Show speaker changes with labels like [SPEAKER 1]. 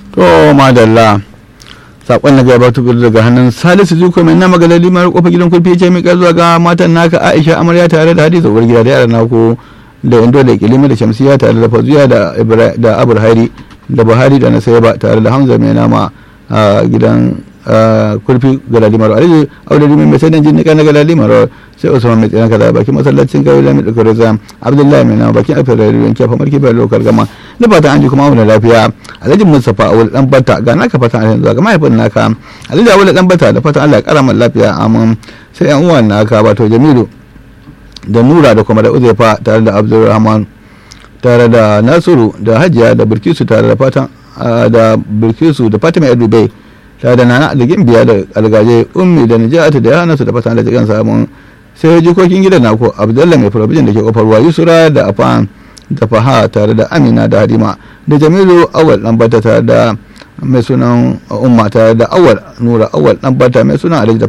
[SPEAKER 1] to madalla sakon na gaba tukur daga hannun salisu zuko mai nama galali mara kofa gidan kurfi ce mai zuwa ga matan naka aisha amarya tare da hadiza uwar gida da yaran naku da indo da kilimi da shamsiya tare da fazuya da abur hari da buhari da nasaiba tare da hamza mai nama a gidan kurfi galali maro alhaji audari mai mai sanin jinnika na galali maro sai usman mai tsinan kaza bakin masallacin kawai lami da kuriza abdullahi mai nama bakin afirka da ruwan kyafa marki bai lokal gama da fatan an ji kuma auna lafiya alhaji mustapha awul dan bata ga naka fatan alhaji ga mahaifin naka alhaji awul dan bata da fatan allah ya kara lafiya amin sai yan uwan naka wato jamilu da nura da kuma da uzaifa tare da abdulrahman tare da nasiru da hajiya da bilkisu tare da fatan da bilkisu da fatima dubai tare da nana da gimbiya da algaje ummi da nijata da yana su da fatan da jikan samun sai jikokin gidan nako abdullah mai farabijin da ke kofar ruwa yusura da afan da faha tare da amina da halima da jamilu awal dan bata tare da mai sunan umma tare da awal nura awal dan bata mai sunan alhaji da